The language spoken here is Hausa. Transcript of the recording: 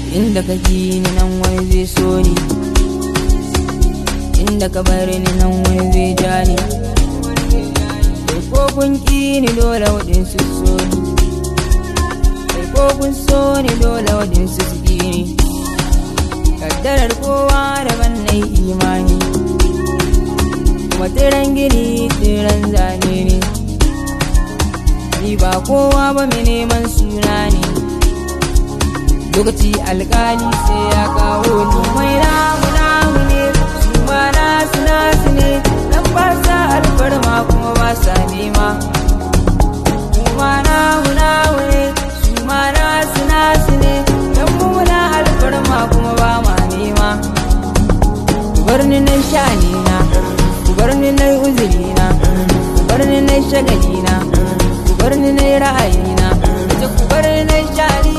inda ka ji ni nan wani zai so ni inda ka bari ni nan wani zai ja ni kai ko kun ƙi ni dole waɗansu so ni kai ko kun so ni dole waɗansu su ƙi ni kaddarar kowa daban na yi imani kuma tiran gini tiran zane ne ni ba kowa ba mai neman suna ne lokaci alkali sai ya kawo ni mai namu namu ne su ma nasu nasu ne nan ba sa alfarma kuma ba sa nema kuma namu namu ne su ma nasu nasu ne dan mu muna alfarma kuma ba ma nema ku bar ni nan shani na ku bar ni nan uzuri na ku bar ni nan shagali na ku bar ni nan ra'ayi na